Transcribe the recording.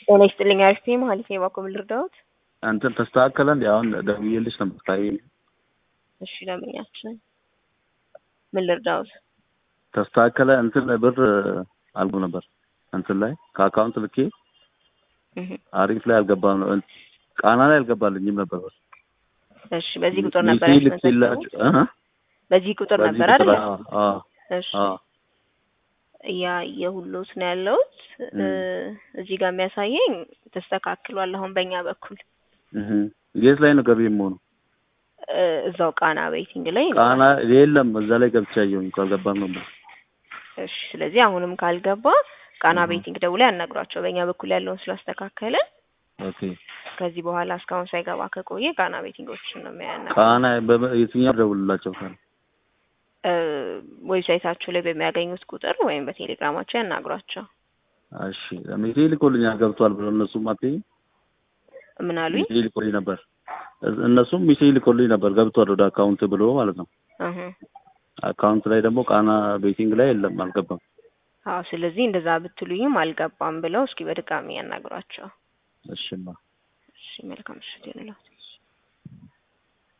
ጤና ይስጥልኝ አሪፍ ነኝ ማለት ነው። እባክዎ ምን ልርዳዎት? እንትን ተስተካከለ እንዲ አሁን ደውዬልሽ ነበር ታይ እሺ ደንበኛችን ምን ልርዳዎት? ተስተካከለ እንትን ብር አልጎ ነበር እንትን ላይ ከአካውንት ልኬ እህ አሪፍ ላይ አልገባም ነው ቃና ላይ አልገባልኝም ነበር ብር እሺ በዚህ ቁጥር ነበር ሚሴ ያስመዘገቡት? ልኬላችሁ እ በዚህ ቁጥር በዚህ ነበር ቁጥር አይደል? አዎ አዎ እሺ አዎ እያየሁሎት ነው ያለሁት እ እዚህ ጋር የሚያሳየኝ ተስተካክሏል አሁን በእኛ በኩል እህ የት ላይ ነው ገቢ የምሆነው? እ እዛው ቃና ቤቲንግ ላይ ነው። ቃና የለም እዛ ላይ ገብቻ አየሁኝ እኮ አልገባም ነበር። እሺ ስለዚህ አሁንም ካልገባ ቃና እህ ቤቲንግ ደውለው ያናግሯቸው። በእኛ በኩል ያለውን ስላስተካከለ ኦኬ ከዚህ በኋላ እስካሁን ሳይገባ ከቆየ ቃና ቤቲንጎችን ነው የሚያናግሩት። ቃና በ- የትኛው ደውልላቸው ካለ እ ዌብሳይታችሁ ላይ በሚያገኙት ቁጥር ወይም በቴሌግራማቸው ያናግሯቸው። እሺ ሚሴ ልኮልኛል ገብቷል ብሎ እነሱም አትይኝ ምን አሉኝ? ሚሴ ልኮልኝ ነበር እዝ- እነሱም ሚሴ ልኮልኝ ነበር ገብቷል ወደ አካውንት ብሎ ማለት ነው። እህ አካውንት ላይ ደግሞ ቃና ቤቲንግ ላይ የለም አልገባም። አዎ ስለዚህ እንደዛ ብትሉኝም አልገባም ብለው እስኪ በድጋሚ ያናግሯቸው። እሺማ እሺ መልካም ምሽት ይሁንልዎት።